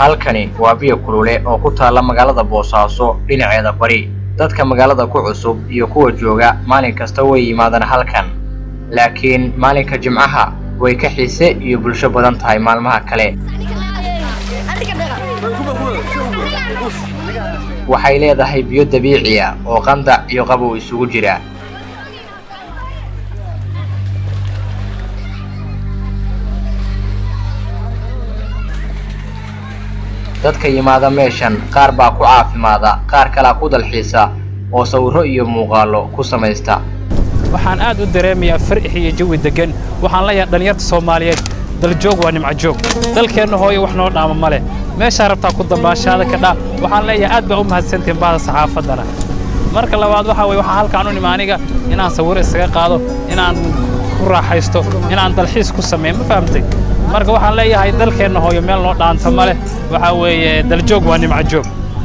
halkani waa biyo kulule oo ku taalla magaalada boosaaso dhinaceeda bari dadka magaalada ku cusub iyo kuwa jooga maalin kasta way yimaadaan halkan laakiin maalinka jimcaha way ka xiise iyo bulsho badan tahay maalmaha kale waxay leedahay biyo dabiiciya oo qandac iyo qabow isugu jira dadka yimaada meeshan qaar baa ku caafimaada qaar kalaa ku dalxiisa oo sawirro iyo muuqaallo ku samaysta waxaan aad u dareemayaa farix iyo jawi deggan waxaan leeyahay dhallinyarta soomaaliyeed daljoog waa nimco joog dalkeenna hooye wax noo dhaama ma leh meeshaa rabtaa ku dambaashaada ka dhaa waxaan leeyahay aad baa u mahadsantihin bahda saxaafaddana marka labaad waxaa weye waxaa halkaan u nimi aniga inaan sawiro isaga qaado inaan ku raaxaysto inaan dalxiis ku sameeyo ma fahamtay marka waxaan leeyahay dalkeenna hooyo meel noo dhaanta ma leh waxaa weeye daljoog waa nimco joog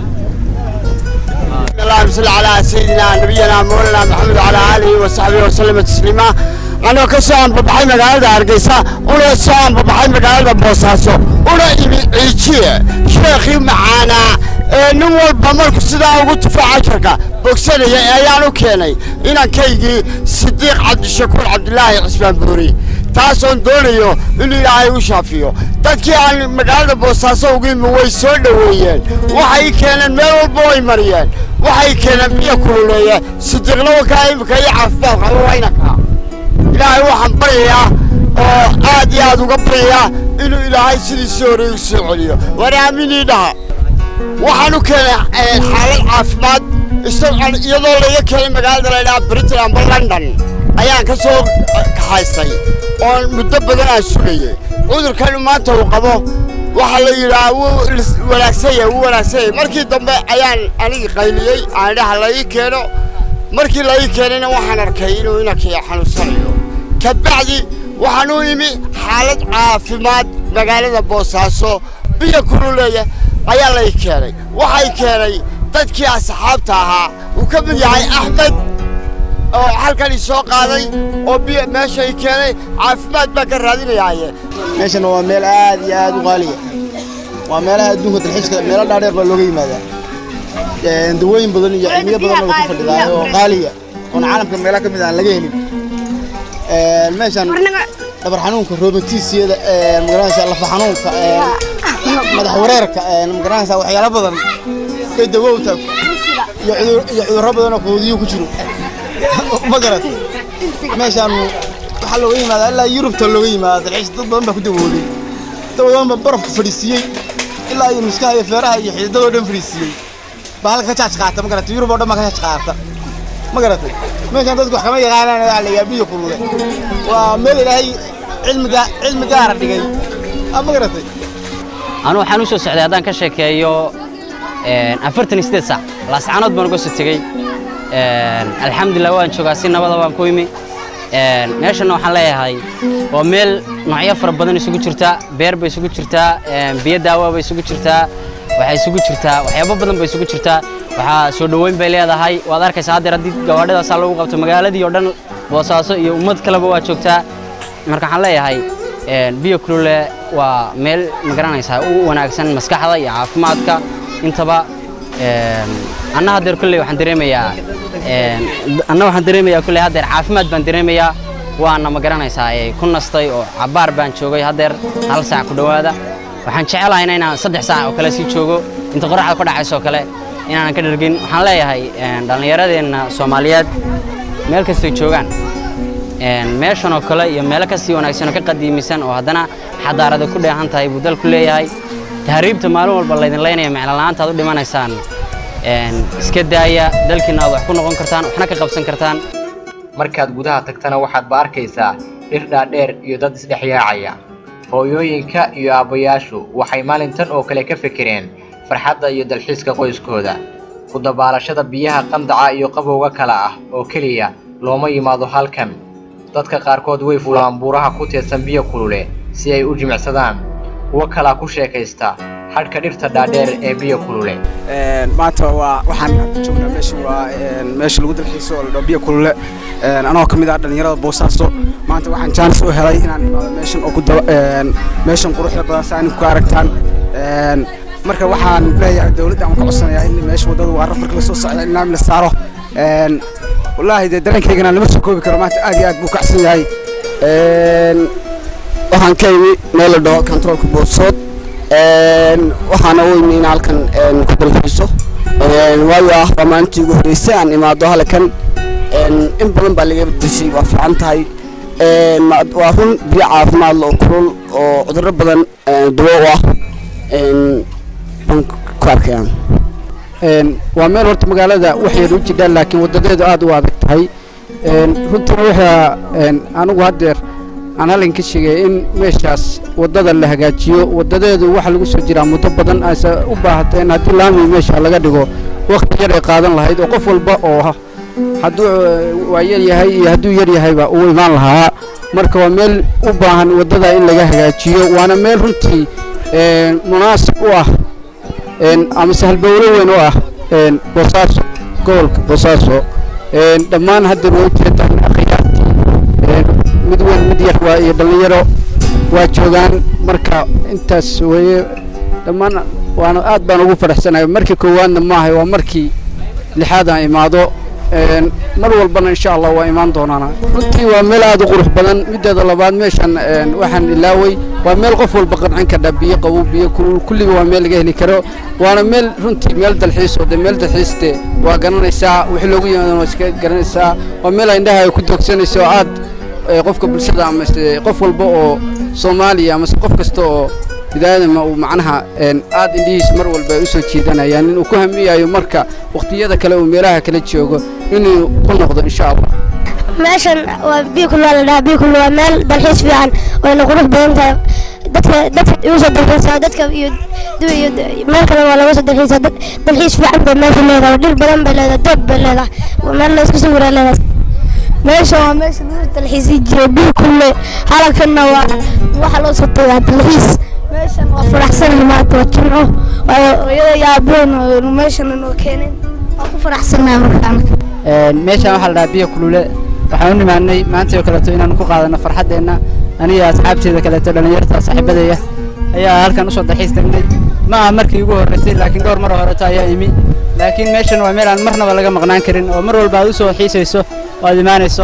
اللهم صل على سيدنا نبينا مولانا محمد وعلى اله وصحبه وسلم تسليما anoo ka soo anbabaxay magaalada hargeysa una soo anbabaxay magaalada boosaaso una imi ciijiye sheekhii macaanaa ee nin walba marku sidaa ugu tufo casharka bogsanaya ayaan u keenay inankaygii sidiiq cabdishakuur cabdilaahi cismaan buuri taasoon doonayo inuu ilaahay u shaafiyo dadkii aan magaalada boosaaso ugu imi way soo dhoweeyeen waxay keeneen meel walba way mariyeen waxay keeneen biyo kululeeye sidiiqna wakaa imika iyo caafimaad qaba waynaka ilaahay waxaan baryayaa oo aad iyo aad uga baryayaa inuu ilaahay sidiisii hore igu soo celiyo war aaminii dhaha waxaan u keenay xaalad caafimaad iyadoo laga keenay magaalada la ydhaha britain amba london ayaan ka soo kaxaystay oo muddo badan aan sugayey cudurkanu maanta uu qabo waxaa la yidhaha wuu wanaagsan yahay wuu wanaagsan yahay markii dambe ayaan anigi qayliyey aan dhaha la ii keeno markii la ii keenayna waxaan arkay inuu inankii xanuunsanayo kabacdi waxaan u imi xaalad caafimaad magaalada boosaaso biyo kululeeya ayaa la ii keenay waxay keenay dadkii asxaabta ahaa uu ka mid yahay axmed oo halkan i soo qaaday oo biyo meesha i keenay caafimaad baan ka raadinayaaye meeshan waa meel aad iyo aad u qaaliya waa meelaha adduunka dalxiiska meelo dhaadheer baa looga yimaadaa dawooyin badan iyo cilmiyo badan oo ku fadhidaa oo qaaliya oon caalamka meelo ka mid aan laga helin meeshan dhabar xanuunka roomatiisiyada magaranaysa lafa xanuunka madax wareerka magaranaysa waxyaalo badan bay dawowta iyo cudurro badan oo quudiyo ku jiro ma garat meeshan waxaa looga yimaadaa ilaa yurubta looga yimaada dalxiis dad badan baa ku dawoolay dad badan baa barafka fadhiisiiyey ilaa iyo miskaha iyo feeraha iyo xididadoo dhan fadhiisiiyey baa halka ka jaaj qaata ma garatay yurub oo dhan baa ka jaaj qaata ma garatay meeshan dadku wax kama yaqaanaan waa la biyo kulule waa meel ilaahay cilmiga cilmi gaara dhigay ma garatay anu waxaan u soo socday haddaan ka sheekeeyo afartan iyo sideed saac laascaanood baan uga soo tegey alxamdulilah waan joogaa si nabada baan ku imi meeshanna waxaan leeyahay waa meel noocyo fara badan isugu jirtaa beer bay isugu jirtaa biyo daawa bay isugu jirtaa waxay isugu jirtaa waxyaabo badan bay isugu jirtaa waxaa soo dhoweyn bay leedahay waad arkaysaa haddeer haddii gawaadhidaasaa lagu qabto magaaladii oo dhan boosaaso iyo ummad kaleba waa joogtaa marka waxaan leeyahay biyo kulule waa meel magaranaysaa u wanaagsan maskaxda iyo caafimaadka intaba anna haddeer kulley waxaan dareemayaa anna waxaan dareemayaa kulley haddeer caafimaad baan dareemayaa waana ma garanaysaa ku nastay oo cabbaar baan joogay haddeer hal saac ku dhowaada waxaan jecelahayna inaan saddex saac oo kale sii joogo inta qoraxda ka dhacaysoo kale inaanan ka dhargin waxaan leeyahay dhallinyaradeenna soomaaliyeed meel kastay joogaan meeshan oo kale iyo meelo kasii wanaagsan oo ka qadiimisan oo haddana xadaarada ku dheehan tahay buu dalku leeyahay tahriibta maalin walba laydin leynaya micnola'aanta aad u dhimanaysaan iska daaya dalkiina aad wax ku noqon kartaan waxna ka qabsan kartaan markaad gudaha tagtana waxaadba arkaysaa dhir dhaadheer iyo dad isdhexyaacaya hooyooyinka iyo aabbayaashu waxay maalintan oo kale ka fekereen farxadda iyo dalxiiska qoyskooda ku dabaalashada biyaha qandaca iyo qabowga kale ah oo keliya looma yimaado halkan dadka qaarkood way fulaan buuraha ku teedsan biyo kulule si ay u jimicsadaan kuwo kalaa ku sheekaysta hadhka dhirta dhaadheer ee biyo kulule maanta waa waxaan joognaa meesha waa meesha lagu dalxiiso oo la dhaho biyo kulule anoo ka mid ah dhallinyarada boosaaso maanta waxaan jaanis u helay inaan imaado meeshan oo ku daba meeshan quruxda badan saa ku aragtaan marka waxaan leeyahay dowladda aan ka codsanayaa in meesha waddada waa rafarka la soo socda in laami la saaro Een, wallaahi dee dareenkaygana lama soo koobi karo maanta aad iyo aad buu kacsan yahay waxaan ka imi meel la dhaho controlka boodsood waxaana u imi in halkan een, ku dalxiiso Een, waayo ah waa maalintii ugu horreysay aan imaado halkan Een, in badan baa laga bedeshay waa fiican tahay Een, ma- waa run biyo caafimaad leh oo kulul oo cudurro badan een, dawo u ah Een, baan ku arkayaan Een, waa meel horta magaalada wax yar u jidhaan laakiin wadadeedu aad u adag tahay Een, runtiina waxaa een, anigu haddeer aan halkan ka sheegay in meeshaas waddada la hagaajiyo wadadeedu waxa lagu soo jiraa muddo badan ayse u baahatay in haddii laami meesha laga dhigo waqti yar ay qaadan lahayd oo qof walba oo ha- hadduu eh, waa yar yahay iyo hadduu yar yahayba uu imaan lahaa marka waa meel u baahan waddada in laga hagaajiyo waana meel runtii een, munaasib u ah een, ama sahalbowlo weyn u ah een, boosaaso gobolka boosaaso een, dhammaan hadda way ujeedaan akhyaartii een, mid weyn mid yar waa iyo dhallinyaro waa joogaan marka intaas weeye dhammaan waana aad baan ugu faraxsanahay markii koowaadna maahay waa markii lixaad aan imaado een, mar walbana insha allah waa imaan doonaana runtii waa meel aad u qurux badan mideeda labaad meeshan een, waxaan ilaaway waa meel qof walba qancin kardha biyo qabow biyo kulul kulliba waa meel laga heli karo waana meel runtii meel dalxiis oo de meel dalxiis de waa garanaysaa wixii loogu yimaadana waa iska garanaysaa waa meel ay indhaha ay ku doogsanayso oo aad ee, qofka bulshada amase qof walba oo soomaaliya amase qof kasta oo biniaadama uu macnaha een, aad indhihiis mar walba ay u soo jiidanayaan inuu ku hamiyayo marka waqtiyada kale uu meelaha kala joogo inuu ku noqdo insha allah meeshan waa biikul waa la dhahaa biikul waa meel dalxiis fiican wayna qurux badan tahay dadka dadka igu soo dalxiisaa dadka iyo dib iyo meel kale waa laga soo dalxiisaa dad- dalxiis fiican bay meesha leedahay dhir badan bay leedahay doog bay leedahay waa meel la isku sawiraa leedahay meesha waa meesha lagu dalxiisi jiray biikulle halkanna waa waxa loo soo tagaa dalxiis meeshan waa faraxsanahay maanta waa jimco waayo hooyada iyo aabaheen meeshan noo keeneen waa ku faraxsanahay markaan meeshaan waxaa la dhahaa biyo kulule waxaan u nimaanay maanta oo kaleeto inaan ku qaadano farxaddeenna aniga asxaabteeda kaleeto dhallinyarta saaxiibadeeya ayaa halkan usoo dalxiis tagnay ma aha markii ugu horreysay laakiin dhowr mar oo horeto ayaa imi laakiin meeshan waa meel aan marnaba laga maqnaan karin oo mar walba aad usoo xiisayso oo aad imaanayso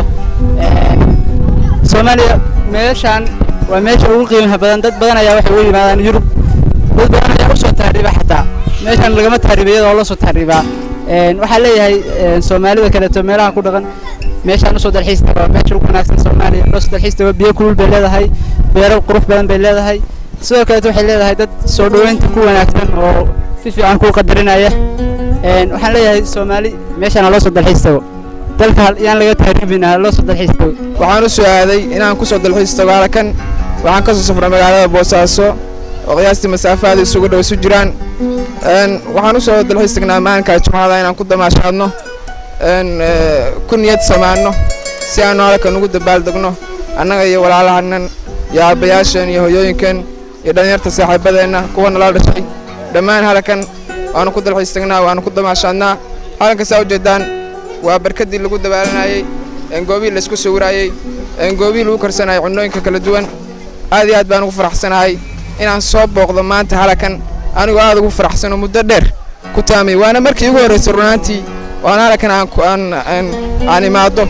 soomaaliya meeshaan waa meesha ugu qiimaha badan dad badan ayaa waxay u yimaadaan yurub dad badan ayaa usoo tahriiba xataa meeshaan lagama tahriiba iyadoo loo soo tahriibaa Een, waxaan leeyahay een, soomaalida kaleeto meelaha ku dhaqan meeshaan usoo dalxiis taga waa meesha ugu wanaagsan soomaaliya loo soo dalxiis tago biyo kulul bay leedahay beero qurux badan bay leedahay sidoo kaleeto waxay leedahay dad soo dhoweynta ku wanaagsan oo si fiican kuu qadarinaya Een, waxaan leeyahay soomaali meeshaan ha loo soo dalxiis tago dalka hal- yaan laga tahriibin ha loo soo dalxiis tago waxaan u soo aaday inaan ku soo dalxiis tago halkan waxaan ka soo safray magaalada boosaaso oo qiyaastii masaafaada isugu dhow isu jiraan Een, waxaan u soo dalxiis tagnaa maalinka jumcada inaan ku damaashaadno een, ee, ku niyad samaanno si aanu halkan ugu dabaaldegno annaga iyo walaalahanan iyo aabbayaasheen iyo hoyooyinkeen iyo dhallinyarta saaxiibadeenna kuwa nala dhashay dhammaan halkan waanu ku dalxiis tagnaa waanu ku damaashaadnaa halkan saa ujeedaan waa barkadii lagu dabaalanayey een goobihii laisku sawiraayey een goobihii lagu karsanayay cunnooyinka kala duwan aad iyo aad baan ugu faraxsanahay inaan soo booqdo maanta halakan anigoo aad ugu faraxsano muddo dheer ku taamay waana markii ugu horreysay runaantii waana halakan aan ku- aan aan aan imaado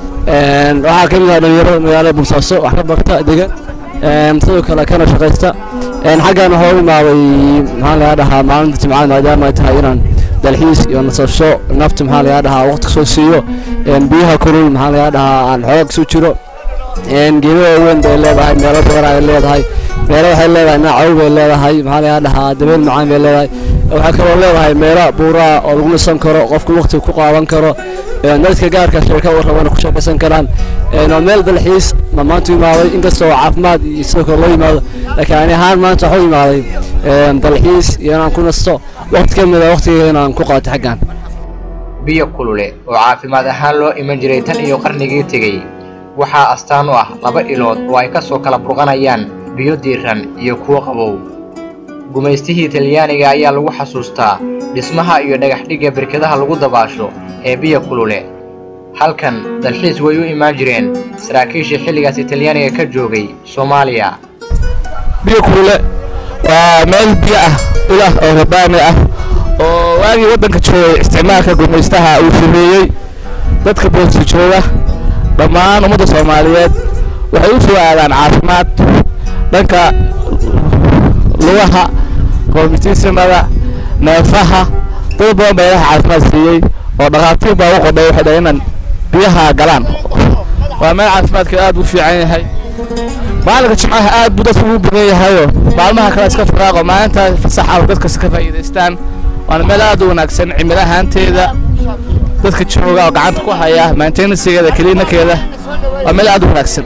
waxaa ka mid ah dhalinyarada magaalada boosaaso wax ka barta degan Een, sidoo kale kana shaqaysta Een, xaggan waxaa u imaaday maxaa laga dhahaa maalinta jimcada maadaama ay tahay inaan dalxiis iyo nasasho nafta maxaa laga dhahaa waqti soo siiyo Een, biyaha kulul maxaa laga dhahaa aan xooga kasoo jiro Een, geedo waaweyn bay leedahay meelo badan ay leedahay meelo waxay leedahay naacow bay leedahay maxaa laga dhahaa dabeel macaan bay leedahay waxaa kaloo leedahay meelo buuraa oo lagu nasan karo qofku waqti ku qaadan karo Een, dadka gaarka sheeka warrabana ku sheekaysan karaan Een, waa meel dalxiis ma maanta u imaaday inkastoo caafimaad iyo sidoo kale loo yimaado laakiin ani ahaan maanta waxaa u imaaday een, dalxiis iyo inaan ku nasto waqti ka mid a waqtigeeda inaan ku qaato xaggan biyo kulule oo caafimaad ahaan loo iman jiray tan iyo qarnigii tegey waxaa astaan u ah laba ilood oo ay ka soo kala burqanayaan biyo diiran iyo kuwo qabow gumaystihii talyaaniga ayaa lagu xasuustaa dhismaha iyo dhagaxdhigga berkadaha lagu dabaasho ee biyo kulule halkan dalxiis way u imaan jireen saraakiishii xilligaasi talyaaniga ka joogay soomaaliya biyo kulule waa meel biyo ah ilah oo rabaani ah oo waagii waddanka joogay isticmaalka gumaystaha uu sameeyey dadka boosta jooga dhammaan ummadda soomaaliyeed waxay u soo aadaan caafimaad dhanka lugaha roomitiisimada neefaha dad badan baa ilaha caafimaad siiyey oo dhakhaatiir baa u qodhay waxay dhahay inaan biyaha galaan waa meel caafimaadka aad u fiican yahay maalinka jimcaha aad buu dadku ugu badan yahayoo maalmaha kale iska firaaqo maalinta fasaxa dadkas ka faa'iidaystaan waana meel aad u wanaagsan cimilo ahaanteeda dadka jooga oo gacanta ku haya maintenancegeeda kiliinakeeda waa meel aad u wanaagsan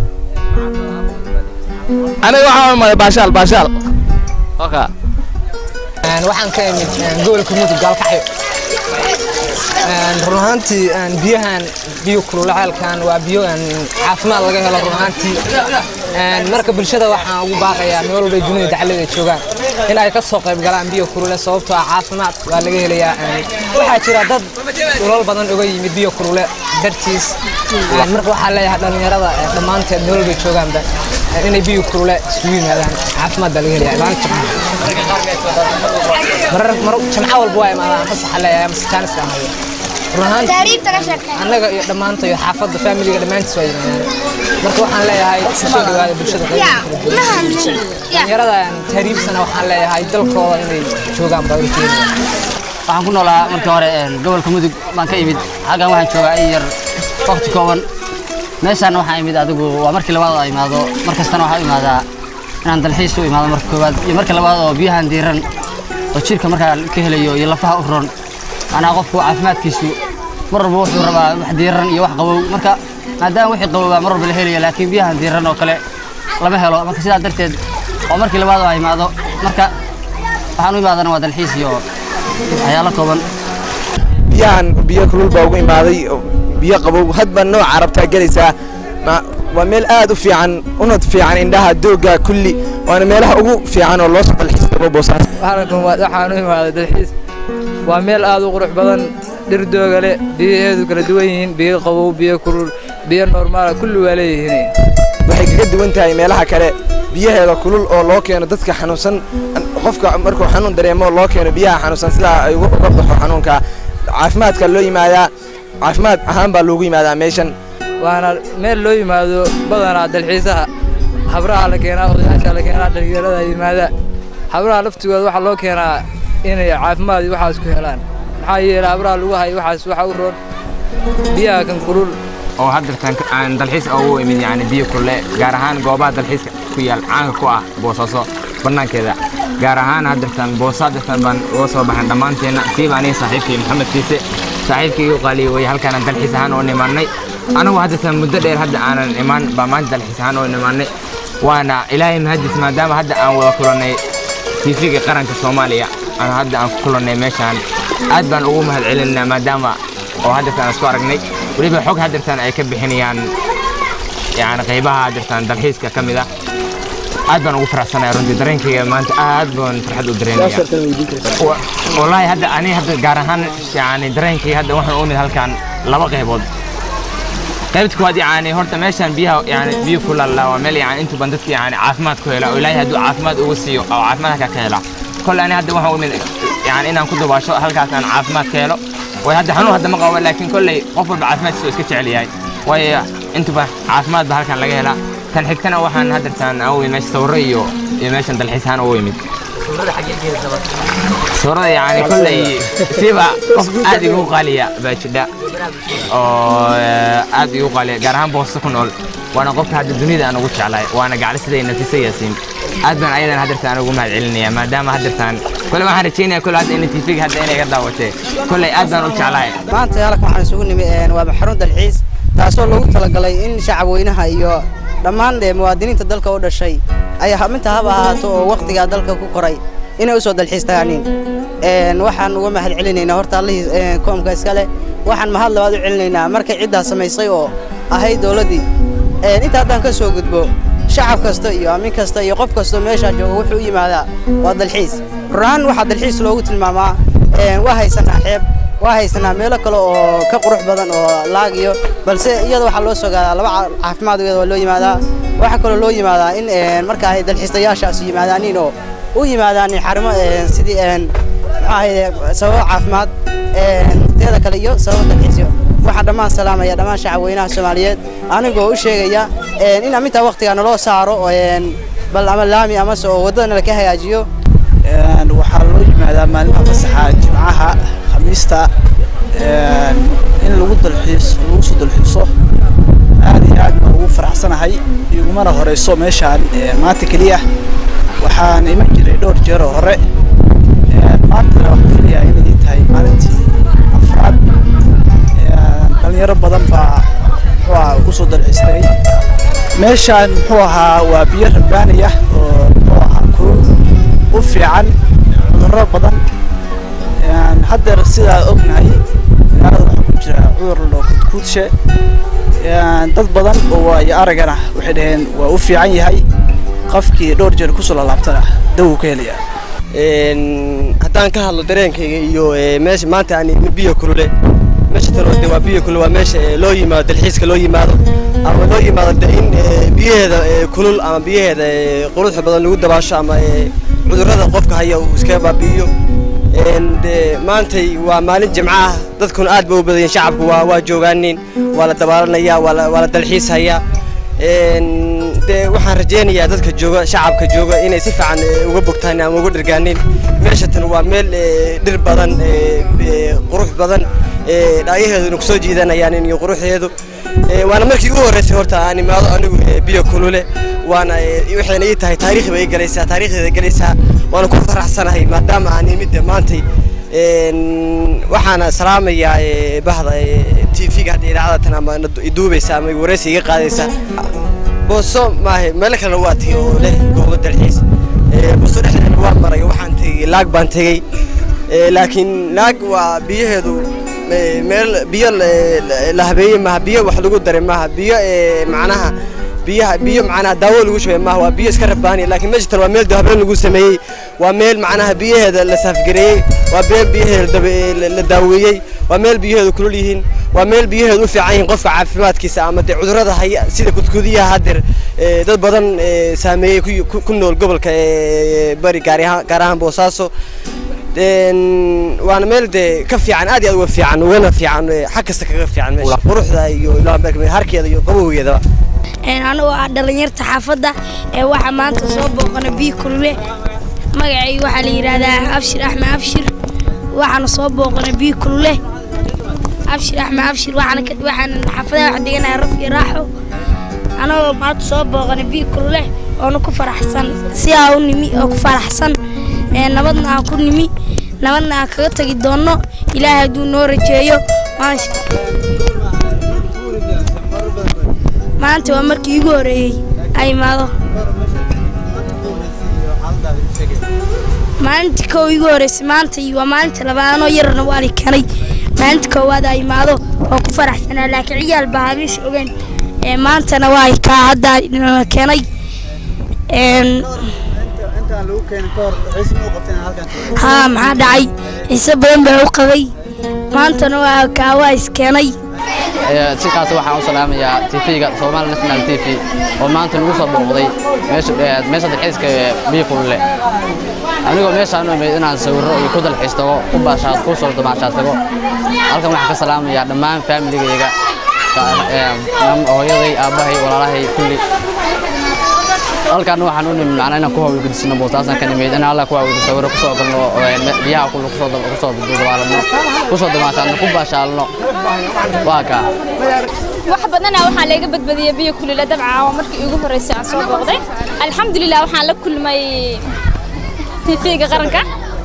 aniga waxaan imaday baashaal baashaal oka waxaan ka imid gobolka mudug gaalkacyo run ahaantii biyahan biyo kululacaalkan waa biyo caafimaad laga helo run ahaantii marka bulshada waxaan ugu baaqayaa meel walba dunida dacalada joogaan in ay ka soo qayb galaan biyo kulule sababtoo ah caafimaad waa laga helayaa waxaa jira dad dhulal badan uga yimid biyo kulule dartiis marka waxaa leeyahay dhallinyarada dhammaanteed meel walba joogaanba inay biyo kulule isugu yimaadaan caafimaad baa laga helayaa maalinta marar jamco walba waa imaadaan fasaxa leeyahay masjaanis amaya annaga iyo dhammaantayo xaafadda faamiliga dhammaantiis waa yimaadaan marka waxaan leeyahay kusoo dhawaada bulshada dhalinyarada tahriibsana waxaan leeyahay dalkooda inay joogaan baa urjeeda waxaan ku noolaa markii hore gobolka mudug baan ka imid xaggan waxaan joogaa in yar waqti kooban meeshaana waxaan imid adigu waa markii labaad oo imaado mar kastana waxaa u imaadaa inaan dalxiis u imaado marka koowaad iyo marka labaad oo biyahan diiran oo jirka markaa ka helayo iyo lafaha u ron anaa qofku caafimaadkiisu mar walba wuxuu rabaa wax diiran iyo wax qabow marka maadaama wixii qabowbaa mar walba la helayo laakiin biyahan diiran oo kale lama helo marka sidaa darteed oo markii labaad oo imaado marka waxaan u imaadana waa dalxiis iyo waxyaalo kooban biyahan biyo kulul baa ugu imaaday biyo qabow hadba nooca rabtaa gelaysaa waa meel aad u fiican una fiican indhaha doogga kulli waana meelaha ugu fiican oo loo soo dalxiis gabo boosaas waxaan u imaaday dalxiis waa meel aad u qurux badan dhir dooga leh biyaheedu kala duwan yihiin biyo qabow biyo kulul biyo normaala kulli waa leeyihiin waxay kaga duwan tahay meelaha kale biyaheeda kulul oo loo keeno dadka xanuunsan qofka markuu xanuun dareemo loo keeno biyaha xanuunsan sidaa ay uga baxo xanuunka caafimaadka loo yimaadaa caafimaad ahaan baa loogu yimaadaa meeshan waana meel loo yimaado badanaa dalxiisaha habraha la keenaa odayaasha la keenaa dhalinyarada yimaada habraha laftigooda waxaa loo keenaa inay caafimaad iyo waxaas ku helaan maxaa yeelay habraha lagu hayo waxaas waxa u roon biyaha kan kulul oo haddeertan aan dalxiis ugu imid yani biyo kulle gaar ahaan goobaha dalxiiska ku yaal caanka ku ah boosaaso bannaankeeda gaar ahaan haddeertan boosa haddeertan baan uga soo baxan dhammaanteenna siiba aniga saaxiibkii maxamed kiise saaxiibkii igu qaaliya way halkaana dalxiis ahaan oo nimaannay anagu haddeertan muddo dheer hadda aanan imaan baa maanta dalxiis ahaan oo nimaannay waana ilaahay mahadis maadaama hadda aan wada kulannay tiifiga qaranka soomaaliya aan hadda aan ku kulannay meeshaan aad baan ugu mahad celinaa maadaama oo haddeertaan isku aragnay weliba xog haddeertaan ay ka bixinayaan yani qaybaha haddeertaan dalxiiska ka mid ah aad baan ugu faraxsanaya runtii dareenkayga maanta aad baan farxad u dareemaya wallaahi hadda ani hadda gaar ahaan yani dareenkayga hadda waxaan u mid halkaan laba qaybood qaybta koowaad yani horta meeshaan biyaha yani biyo ku laala waa meel yani inta badan dadka yani caafimaad ku hela oo ilaahay hadduu caafimaad ugu siiyo oo caafimaad halkaa ka hela kole ani hadda waxaan u mid yani inaan ku dabaasho halkaas aan caafimaad ka helo way hadda xanuun hadda ma qabo laakiin kolley qof walba caafimaadkiisa iska jecel yahay waayo intuba caafimaad ba halkan laga helaa tan xigtana waxaan haddeertaan aan u imid meesha sawirro iyo iyo meeshan dalxiis ahaan ugu imid sawirada yani kolley siiba qof aad igu qaaliya baa jidha oo aad igu qaaliya gaar ahaan boosto ku nool waana qofka hadda dunida aan ugu jeclahay waana gaclisaday nafisa yaasiin aad baan ayadan haddeertaan ugu mahad celinaya maadaama haddeertaan kole waxaan rajeynaya kole hadda ina tv hadda inay ga daawatee kolley aad baan u jeclahay maanta halkan waxaan isugu nimi waa xarun dalxiis taasoo loogu talagalay in shacabweynaha iyo dhammaan muwaadiniinta dalka u dhashay ay minta haba ahaato oo wakhtigaa dalka ku koray inay u soo dalxiis tagaaniin waxaan uga mahad celinaynaa horta allihii koomka iska leh waxaan mahad labaad u celinaynaa markay ciddaas samaysay oo ahayd dowladdii inta haddaan ka soo gudbo shacab kasta iyo aamin kasta iyo qof kastoo meeshaa jooga wuxuu u yimaadaa waa dalxiis run waxaa dalxiis loogu tilmaamaa waa haysanaa xeeb waa haysanaa meelo kale oo ka qurux badan oo laagiyo balse iyada waxaa loo soo gaadaa laba caafimaad iyada waa loo yimaadaa waxaa kaloo loo yimaadaa in marka ay dalxiistayaashaas yimaadaaniin oo u yimaadaan xarimo sidii maxaa ahayde sababo caafimaad teeda kale iyo sababo dalxiisyo waxaan dhammaan salaamaya dhammaan shacabweynaha soomaaliyeed anigoo u sheegaya in amintaa waqtiga naloo saaro bal ama laami amase oo waddada nala ka hagaajiyo waxaa loo yimaadaa maalmaha fasaxa jimcaha khamiista in lagu dalxiis lagu soo dalxiiso aad iyo aad baan ugu faraxsanahay igumana horeyso meeshaan maanta keliya waxaan iman jiray dhowr jeer oo hore maantana waxaan filayaa inay tahay maalintii afraad dhalinyaro badan baa muxuu ahaa ugu soo dalxiistay meeshaan muxuu ahaa waa biyo rabbaanaya oo muxuu ahaa kulul u fiican cudurro badan haddeer sidaa ognahay magaalada waxaa ku jira cudur loo kudkuudshe dad badan oo ay aragana waxay dhaheen waa u fiican yahay qofkii dhowr jeer kusoo lalaabtana daw ka helaya haddaan ka hadlo dareenkayga iyo meesha maanta aan imi biyo kulule meesha taloode waa biyo kulule waa meesha loo yimaado dalxiiska loo yimaado ama loo yimaado de in biyaheeda kulul ama biyaheeda quruxda badan lagu dabaasho ama cudurrada qofka haya uu iskaga baabi'iyo de maantay waa maalin jimco ah dadkuna aad ba u badayeen shacabku waa waa joogaanin waa la dabaalanaya waa la waa la dalxiishayaa de waxaan rajaynayaa dadka jooga shacabka jooga inay si fiican uga bogtaan ama uga dhirgaanin meeshatan waa meel dhir badan qurux badan dhaayaheeduna kusoo jiidanayaan iyo quruxdeedu waana markii ugu horreysay horta aan imaado anigu biyo kulule waana waxayna ii tahay taariikhi bay galaysaa taariikhdeeda galaysaa waana ku faraxsanahay maadaama aan imidda maantay waxaana salaamayaa bahda t v-ga hadda idaacadatan ama iduubaysa ama wareysi iga qaadaysa booso maahe meelo kalena waa tegey oo leh goobo dalxiis booso dhexdeena waa maray waxaan tegey laag baan tegey laakiin laag waa biyaheedu meel biyo la habeeyey maaha biyo wax lagu daray maaha biyo macnaha biyaha biyo macnaha daawo lagu shubay maaha waa biyo iska rabbaani laakiin meesha tan waa meel habeen lagu sameeyey waa meel macnaha biyaheeda la saafgareeyey waa meel biyaheeda la daaweeyey waa meel biyaheedu kulul yihiin waa meel biyaheedu u fiican yihiin qofka caafimaadkiisa ama dee cudurrada haya sida kudkudiyaha haddeer dad badan saameeyey ku nool gobolka bari gaar ahaan boosaaso waana meel dee ka fiican aad iyo aad uga fiican ugana fiican xag kasta kaga fiican meesha quruxda iyo harkeeda iyo qabowgeedaba anigoo ah dhallinyarta xaafadda ee waxaa maanta soo booqana biyo kulule magacay waxaa la yidhaahdaa abshir axmed abshir waxaana soo booqana biyo kulule abshir axmed abshir waxaan xaafadaha wax deganahay raf iyo raaxo anagoo maanta soo booqana biyo kulule oona ku faraxsan sidaa u nimi oo ku faraxsan nabadna aan ku nimi nabadna aan kaga tagi doonno ilaahay hadduu noo rajeeyo maasha maanta waa markii iigu horeeyey ay imaado maalintii kow iigu horeysay maanta waa maalinta labaad anoo yarna waa la keenay maalinta koowaad ay imaado oo ku faraxsanaa laakiin ciyaal baa habeesha ogeyn maantana waa kaa hadda la keenay haa maxaa dhacay xiise badan baa u qabay maantana waa kaa waa iskeenay sikaas waxaan u salaamayaa tv-ga Somali National TV oo maanta lagu soo booqday meesha meesha dalxiiska biyo kulule anigoo meeshaan u imid inaan sawirro iyo ku dalxiis tago ku baashaad ku soo damaashaad tago halkan waxaan ka salaamayaa dhammaan familigayga hooyaday aabbahay walaalahay kulli halkaan waxaan u nimid macnaa inaan ku hawl gudisno boostaasaan ka nimid in alla ku hawl gudiso sawirro kusoo galno biyaha kullu kusoo kusoo dabaalno kusoo damaashaadno ku baashaalno waa kaa wax badana waxaa laga badbadiyay biyo kulula dabca waa markii ugu horeysay aan soo booqday alxamdulilah waxaan la kulmay tv-ga qaranka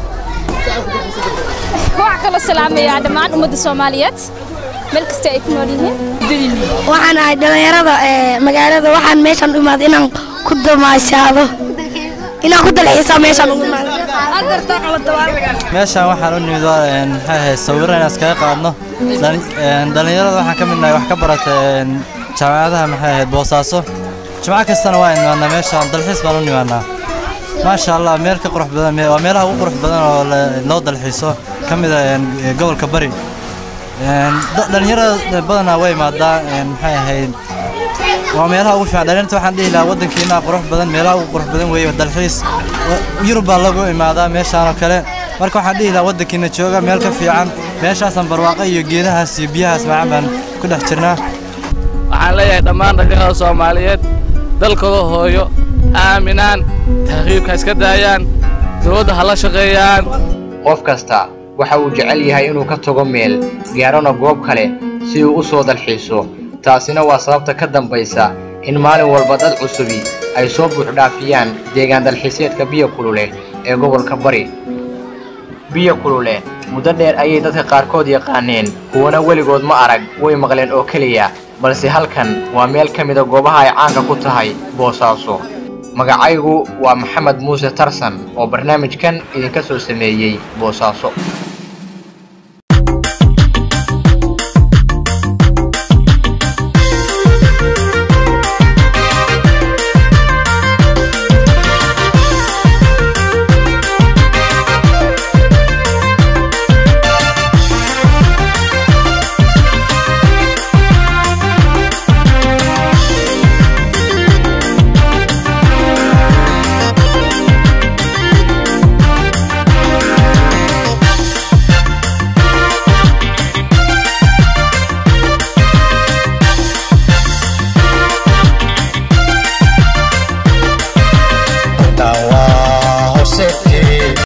waxaa kaloo salaamayaa dhammaan ummadda soomaaliyeed meel kasta ay ku nool yihiin waxaan ahay dhallinyarada magaalada waxaan meeshan u imaaday inaan ku damaashaado inaan ku dalxiisa meeshan ugu meeshaan waxaan u nimid waa maxay ahayd sawirro inaan iskaga qaadno dhallinyarada waxaan ka midnahay wax ka barata jaamacadaha maxay ahayd boosaaso jimco kastana waa nimaadnaa meeshaan dalxiis baan u nimaadnaa maasha allah meel ka qurux badan waa meelaha ugu qurux badan oo loo dalxiiso ka mid ah gobolka bari dhallinyarada badanaa way imaadaa maxay ahayd waa meelaha ugu fiican dhalinyarta waxaan dhihi lahaa waddankiina qurux badan meelaha ugu qurux badan weeye dalxiis yurub baa lagu imaadaa meeshaan oo kale marka waxaan dhihi lahaa waddankiina jooga meel ka fiican meeshaasaan barwaaqo iyo geedahaas iyo biyahaas macaan baan ku dhex jirnaa waxaan leeyahay dhammaan dhalinyarada soomaaliyeed dalkooda hooyo aaminaan tahriibka iska daayaan dowladda ha la shaqeeyaan qof kasta waxa uu jecel yahay inuu ka tago meel gaarona goob kale si uu u soo dalxiiso taasina waa sababta ka dambaysa in maalin walba dad cusubi ay soo buuxdhaafiyaan deegaan dalxiiseedka biyo kulule ee gobolka bari biyo kulule muddo dheer ayay dadka qaarkood yaqaaneen kuwana weligood ma arag way maqleen oo keliya balse halkan waa meel ka mida goobaha ay caanka ku tahay boosaaso magacaygu waa maxamed muuse tarsan oo barnaamijkan idinka soo sameeyey boosaaso